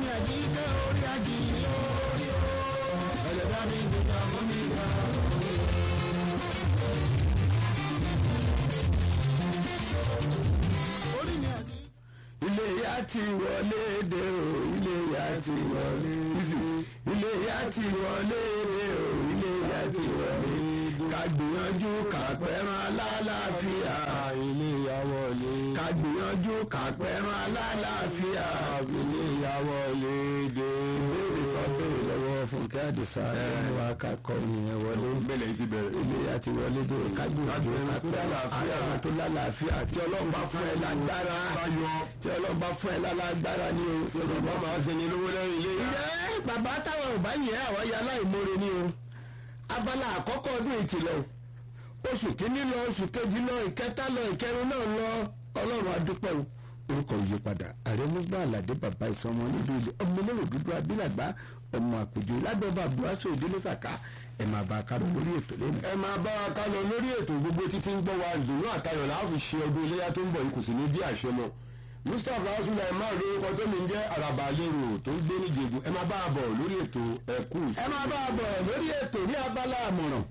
mi àjíkẹ́ orí ají lórí o ẹlẹ́dá mi gbéjà fún mi gbà orí o. orí mi àjí. ilé ya ti wọlé dé o ilé ya ti wọlé ilé ya ti wọlé dé o ilé ya ti wọlé ká gbìyànjú ká pẹ́ràn alálàáfíà ilé ya wọlé. ká gbìyànjú ká pẹ́ràn alálàáfíà ilé ya wọlé dé. béèrè tó béèrè lọ́wọ́ fúnkẹ́ àdìsá ẹni wa ká kọ́ nìyẹn wọlé bẹ́lẹ̀ yìí ti bẹ̀rẹ̀. ilé ya ti wọlé dé o ká gbìyànjú ká tó pẹ́ràn lálàáfíà. àwọn tó lálàáfíà tí ọlọ́run bá fún ẹ lágbára báyọ̀ tí ọlọ́run bá fún ẹ lálágbára ní o yorùbá máa ṣe ni lówó lẹ́yìn ilé yá. ǹjẹ́ bàbá táwọn ò bá yẹ àwọn ya aláìmoore ni o abala àkọ́kọ́ ọdún ìtìlọ oṣù kínní lọ oṣù kejì lọ ìkẹta lọ ìkẹrin náà lọ ọlọ́run adúpẹ́ o orúkọ yìí padà ààrẹ musba aládé bàbá ìsọmọ nílùú ilé ọmọ olówó dúdú abílàgbá ọmọ àpèjọ lábẹ́bà buhari òdílé sàkà ẹ̀ máa bá a kárọ̀ lórí ètò lẹ́nu. ẹ máa bá wa ká lọ lórí ètò gbogbo títí ń gbọ́ wa ìdùnnú àtayọ̀ láà fi ṣe ọdún iléyà tó ń bọ̀ yìí kò sì ní bí àṣẹ mọ́ mustapha sulaiman lórúkọ tó mi ń jẹ́ àràbà lérò tó ń gbé níjẹ̀bú ẹ máa bá a bọ̀ lórí ètò ẹ̀kú ẹ máa bá a bọ̀ lórí ètò ní abala àmọ̀ràn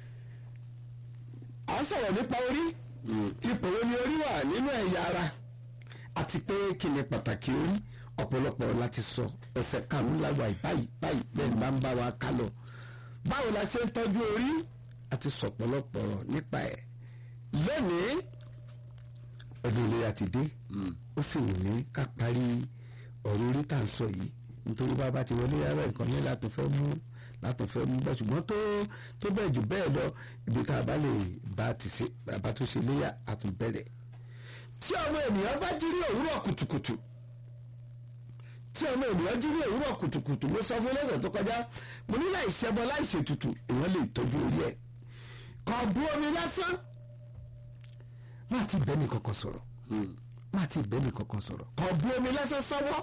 à ń sọ̀rọ̀ nípa orí ipò wo ni orí wà nínú ẹ̀yà ara àti pé kí ni pàtàkì orí ọ̀pọ̀lọpọ̀ láti sọ ẹsẹ̀ karùn-ún láwa báyìí báyìí bẹ́ẹ̀ bá ń bá wa ká lọ báwo la ṣe ń tọ́jú orí àti sọ̀pọ̀lọpọ̀ ọ̀rọ̀ nípa ẹ̀ lónìí ọdún ilé ti dé ó sì wù mí ká parí ọ̀rọ̀ orí tá à ń sọ yìí nítorí bàbá ti wọlé yàrá nǹkan yẹn láti fẹ́ mú láti fẹ́ mú bẹ́ẹ̀ ṣùgbọ́n tó tó bẹ́ẹ̀ jù bẹ́ẹ̀ lọ ibi tá a bá lè bá ti ṣe bàbá tó ṣe léyà àtúnbẹ̀rẹ̀ tí ọmọ ènìyàn bá jí ní òwúrọ̀ kùtùkùtù tí ọmọ ènìyàn jí ní òwúrọ̀ kùtùkùtù mo sọ fún lọ́sẹ̀ tó kọjá mo ní láì ṣẹbọ láì ṣètùtù èèyàn lè tọ́jú orí ẹ̀ kò bu omi lásán má ti bẹ́ẹ̀ ní kankan sọ̀rọ̀ má ti bẹ́ẹ̀ ní kankan sọ̀rọ̀ kò bu omi lásán sọ́wọ́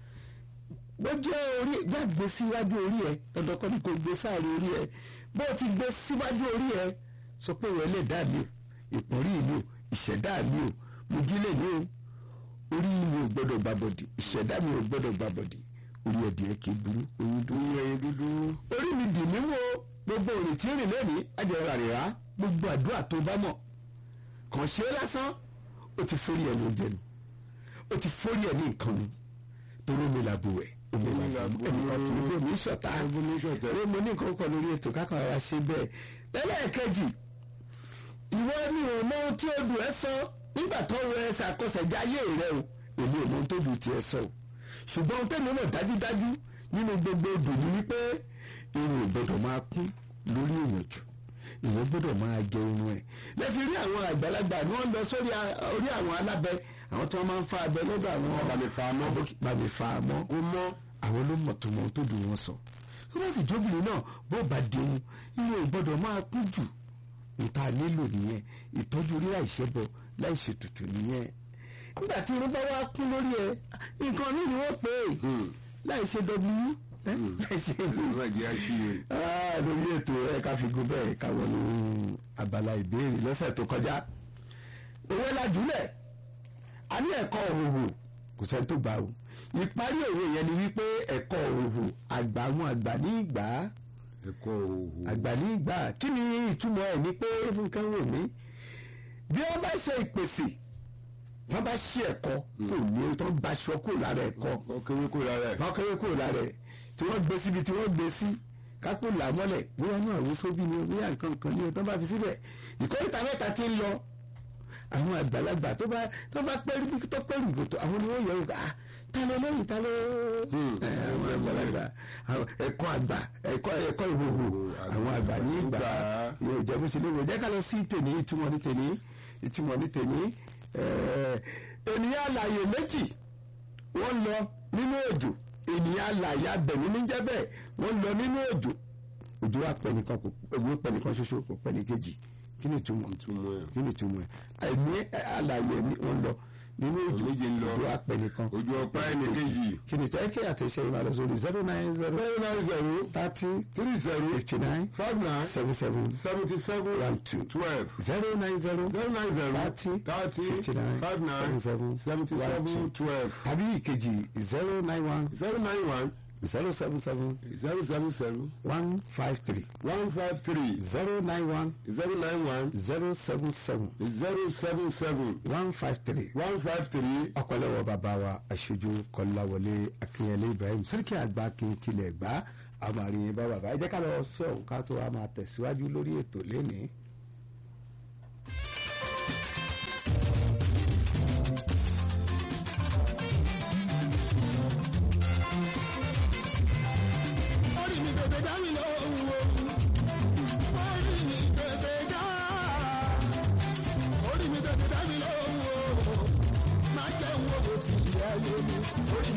bó jẹ́ orí gbàgbé síwájú orí ẹ dandan kọ́ ni kò gbé sáré orí ẹ bó ti gbé síwájú orí ẹ sọ pé ìwọ lè dá mi o ìpọ́nrí mi o ìṣẹ̀dá mi o mo jí lè ní o orí mi ò gbọ́dọ̀ gbàbọ̀dì ìṣẹ̀dá mi ò gbọ́dọ̀ gbàbọ̀dì orí ẹ̀dìyẹ kì í burú oyún dúró ẹyin dúdú orí mi dì mí wo gbogbo òrìn tí ń rìn lónìí ajẹ́rà rẹ̀ rà gbogbo àdúrà tó bá mọ̀ kàn ṣe é lásán ó ti forí ẹ̀ ló jẹ nu ó ti forí ẹ̀ ní nǹkan nu torí omi làbò ẹ̀ omi làbò ẹ̀ ẹnìkan kì í bí omi ṣọ̀tá omi mo ní nǹkan kan lórí ètò kákan ara ṣe bẹ́ẹ̀ lẹ́lẹ́ẹ̀kejì ìwọ ni ò mọ ohun tí odò ẹ sọ nígbà tó rẹ ẹsẹ̀ àkọsẹ̀já ayé rẹ o èmi ò mọ ohun tó dùn tiẹ̀ sọ o ṣùgbọ́n ohun tẹ́mi mọ̀ dájúdájú nínú gbogbo odò ni wípé irun ò gbọdọ̀ máa kún lórí èèyàn jù èèyàn gbọdọ̀ máa jẹ irun ẹ̀ lẹ́fi rí àwọn àgbàlagbà ni wọ́n lọ sórí orí àwọn alábẹ àwọn tí wọ́n máa ń fa abẹ lọ́dọ̀ àwọn bàmí fa mọ́ bàmí fa mọ́ ó mọ́ àwọn ló mọ̀ tó mọ ohun tó dùn wọn sọ tó bá sì jóbìnrin náà bó bá dẹun irun ò gbọdọ̀ máa kún jù nta nílò nìyẹn ìtọ́jú orí láìṣẹ́bọ láìṣètùtù nìyẹn nígbà tí irun bá wá kún lórí ẹ nǹkan mi ni wọ́n pè é láìṣe w láìṣe ìwé ìjẹ́ àṣìyẹ. lórí ètò ẹ ká fi gun bẹ́ẹ̀ ká wọnú abala ìbéèrè lọ́sẹ̀ tó kọjá òwe lajúlẹ̀ a ní ẹ̀kọ́ òhòhò kò sẹ́ni tó gbà o ìparí òwe yẹn ni wípé ẹ̀kọ́ òhòhò àgbà àwọn àgbà ní ìgbà á ẹ̀kọ́ òhù. àgbà ní ìgbà kí ni ìtumọ̀ ẹ̀ ní pé fúnkẹ́ wò mí bí wọ́n bá ṣe ìpèsè tí wọ́n bá ṣe ẹ̀kọ́ kò ní tí wọ́n bá aṣọ kò lára ẹ̀kọ́ ó kéré kó lára ẹ̀. tí wọ́n kéré kò lára ẹ̀ tí wọ́n gbé síbi tí wọ́n gbé sí kákó là mọ́lẹ̀ bóyá náà wọ́n sóbì ni bóyá nǹkan kan ní o tí wọ́n bá fi síbẹ̀ ìkórìtà mẹ́ta ti ń lọ àwọn àgbàlagbà tó bá tó bá pẹ́rù tó pẹ́rù gòtò àwọn ni wọ́n yọ ọ́ ah ta ló lẹ́yìn ta ló àwọn àgbàlagbà àwọn ẹ̀kọ́ àgbà ẹ̀kọ́ ẹ̀kọ́ ìhòhò àwọn àgbà ní ìgbà yóò jẹ́ bó ṣe léwu jẹ́ ká lọ sí tèmi ìtumọ̀ ní tèmi ìtumọ̀ ní tèmi ènìyàn àlàyé méjì wọ́n lọ nínú òjò ènìyàn àlàyé abẹ̀mí níjẹ́ bẹ́ẹ̀ wọ́n lọ nínú òjò òjò wa pẹ̀ nìkan kò òjò pẹ̀ nìkan ṣoṣo kò pẹ̀ ní kejì kí ni ìtumọ̀ ìtumọ̀ ẹ̀. kí ni ìtumọ̀ ẹ̀ ẹ̀mí àlàyé ẹ̀mí wọ́n lọ nínú òjò méje ń lọ. òjò apẹ nìkan ojú ọpá ẹnì kejì kí ni tẹ́ kí àtẹ̀ṣe yìí máa lọ sórí zero nine zero zero nine zero thirty three zero fifty nine five nine seven seven seventy seven one two twelve zero nine zero zero nine zero thirty thirty fifty nine five seven nine seven seventy one seven two twelve tàbí ìkejì zero nine one zero nine one zero seven seven zero seven zero one five three one five three zero nine one zero nine one zero seven seven zero seven seven one five three. one five three ọpẹ́lọpẹ́ bàbá wa aṣojú kọláwọlé akínyẹlé ibrahim sẹ́ríkì àgbà kí n tilẹ̀ gbá àmàrin bá bàbá ẹ jẹ́ ká lọ sọ òun ká tó wa máa tẹ̀síwájú lórí ètò lénìí. orí mi tètè dá mi lọ